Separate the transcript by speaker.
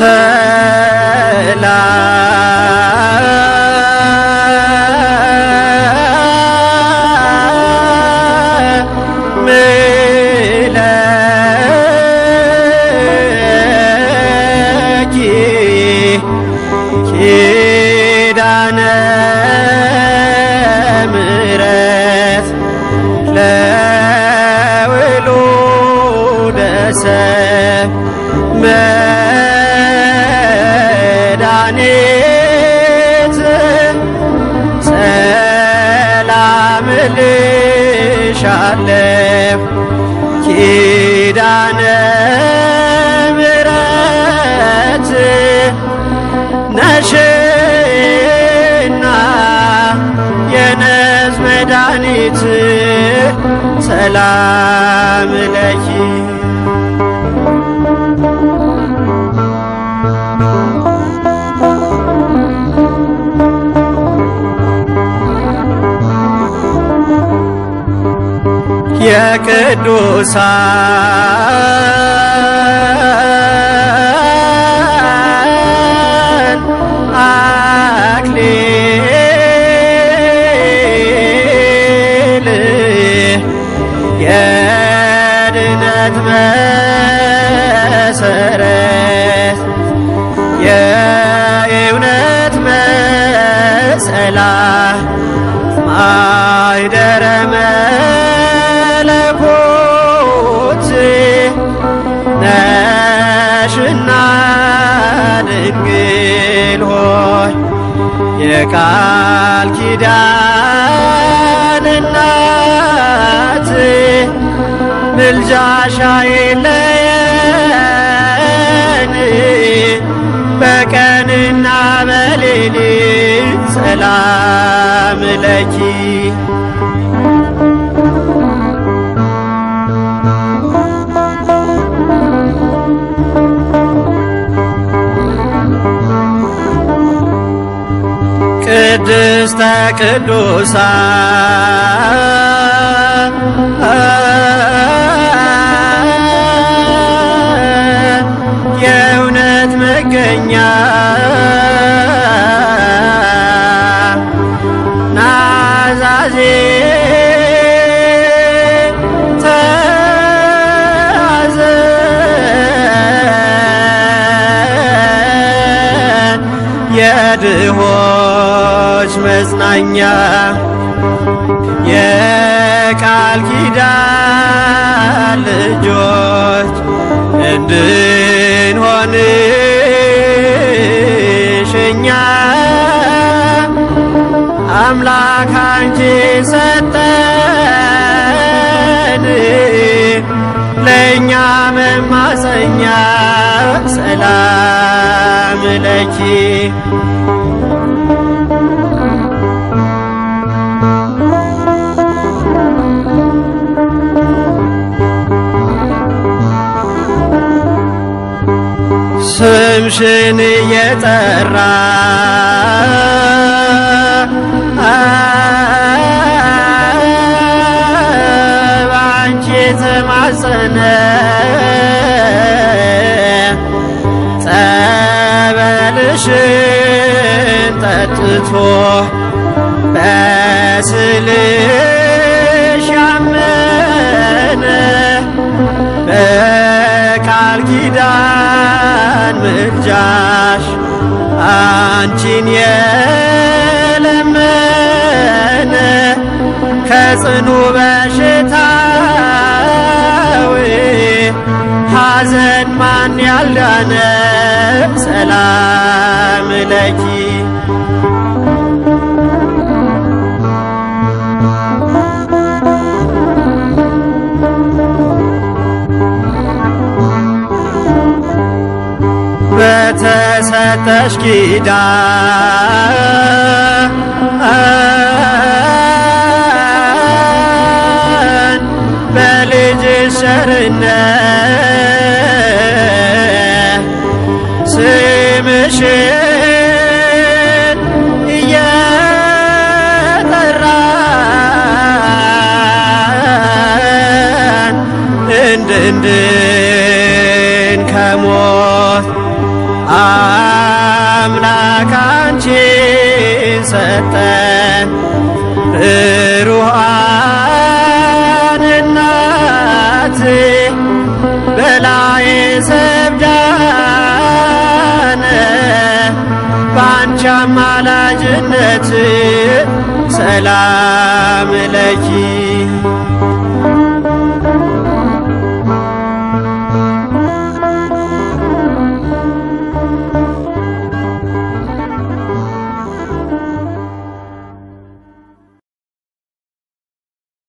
Speaker 1: ሰላም ለኪ ኪዳነ ምሕረት ለውሉደ ሰብእ መድኃኒት ሰላም እልሻለሁ ኪዳነ ምሕረት ነሽና የነፍስ መድኃኒት ሰላም ለኪ የቅዱሳን አክሊል የድነት መሰረት የእውነት መሰላል ማይደረ መለኮት ነሽና ድንግል ሆይ የቃል ኪዳን እናት ምልጃሽ አይለየን በቀንና በሌሊት ሰላም ለኪ ቅድስተ ቅዱሳን የእውነት መገኛ ናዛዜ ተያዘን የድሆች መጽናኛ የቃል ኪዳን ልጆች እንድንሆንሽ እኛ አምላክ አንቺ ሰጠን ለእኛ መማፀኛ ሰላም ለኪ ስምሽን እየጠራ በአንቺ የተማጸነ ጸበልሽን ጠጥቶ በስልሽ ያመነ በቃል ኪዳን ምልጃሽ አንቺን የለመነ ከጽኑ በሽታዊ ሐዘን ማን ያልዳነ ሰላም ለኪ በተሰጠሽ ኪዳን በልጅሽ ቸርነት ስምሽን እየጠራን እንድንድን ከሞት ሰጠን ሩሃን እናት በላይ ሰብዳነ በአንቺ አማላጅነት ሰላም ለኪ